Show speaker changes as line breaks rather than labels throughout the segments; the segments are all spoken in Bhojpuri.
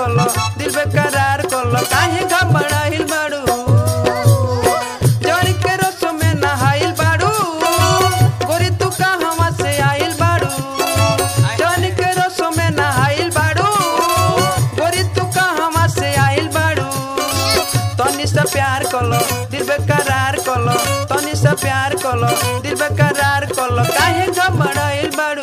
कलो दिल बेकरार कलो काहे घबराइल बाड़ू जवानी के रस में नहाइल बाड़ू गोरी तू कहवा से आइल बाड़ू जवानी के रस में नहाइल बाड़ू गोरी तू कहवा से आइल बाड़ू तनी से प्यार कलो दिल बेकरार कलो तनी से प्यार कलो दिल बेकरार कलो काहे घबराइल बाड़ू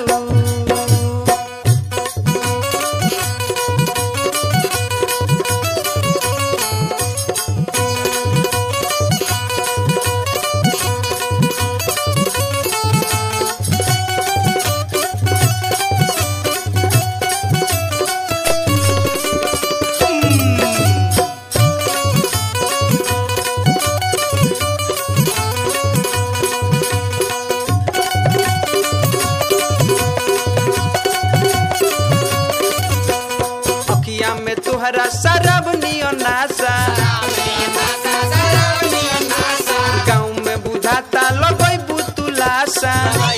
अखिया में तुहरा शराब नियो नासा गाँव में बुझाता लगई बुतुलासा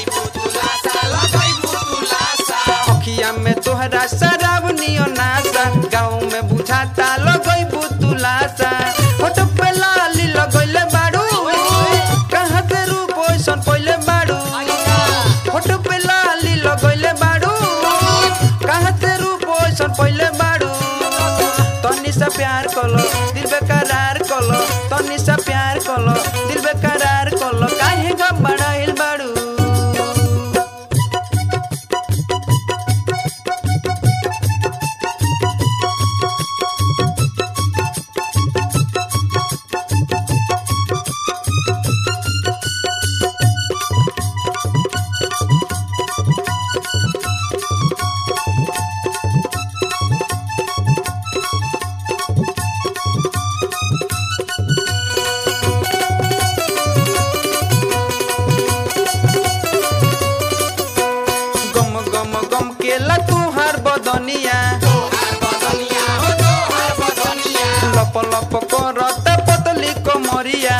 अखिया में तुहरा शराब नियो नासा गाँव में बुझाता लगई बुतुलासा फोटो पे लाली लगइले बाड़ू कहाँ से रूप ओइसन पहिले बाड़ू फोटो पे लाली लगइले बाड़ू कहाँ से रूप ओइसन पहिले बाड़ू तनी से प्यार कलो दिल बेकरार कलो तनी से प्यार कलो दिल बेकरार कलो काहे घबराइल बाड़ू गम गम गम के ला तुहार बदनिया लप लप करत पतली कमरिया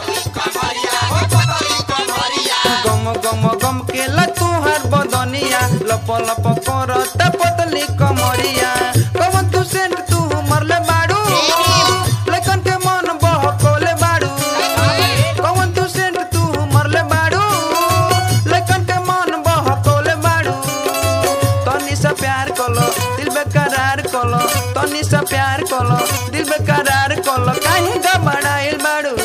गम गम गम के ला तुहार बदनिया लप लप करत पतली कमरिया कवन तू सेंट तू मरले बाड़ू लेकिन के मन बहकोले बाड़ू कवन तू सेंट तू मरले बाड़ू लेकिन के मन बहकोले बाड़ू तनी से प्यार कलो दिल बेकरार कलो तनी से प्यार कलो दिल बेकरार कलो काहे घबराइल बाड़ू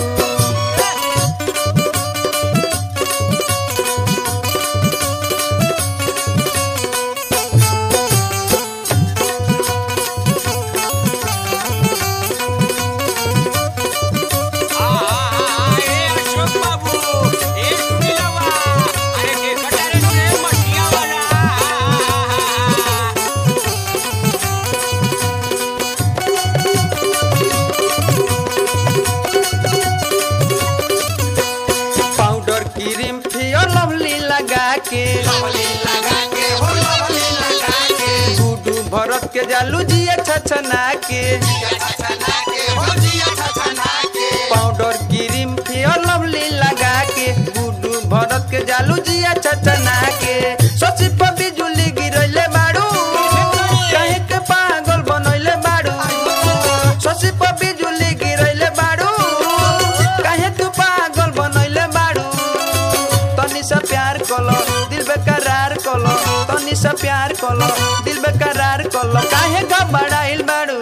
पाउडर क्रीम फियर लवली लगा के गुडू भरत के जालू जिया छछना के पाउडर क्रीम फियर लवली लगा के गुडू भरत के जालू जिया छछना के सोची पर बिजुली गिरैले बाड़ू काहे के पागल बनैले बाड़ू सोची पर बिजुली गिरैले बाड़ू काहे तू पागल बनैले बाड़ू तनी से प्यार कलो दिल बेकरार कलो तनी से प्यार कलो दिल बेकरार कलो काहे घबराइल बाड़ू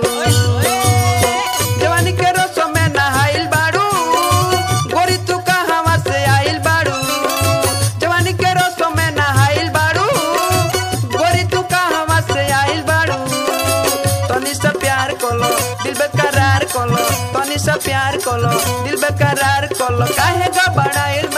जवानी के रस में नहाइल बाड़ू गोरी तू कहवा से आइल बाड़ू जवानी के रस में नहाइल बाड़ू गोरी तू कहवा से आइल बाड़ू तनी से प्यार कलो दिल बेकरार कलो तनी से प्यार कलो दिल बेकरार कलो काहे घबराइल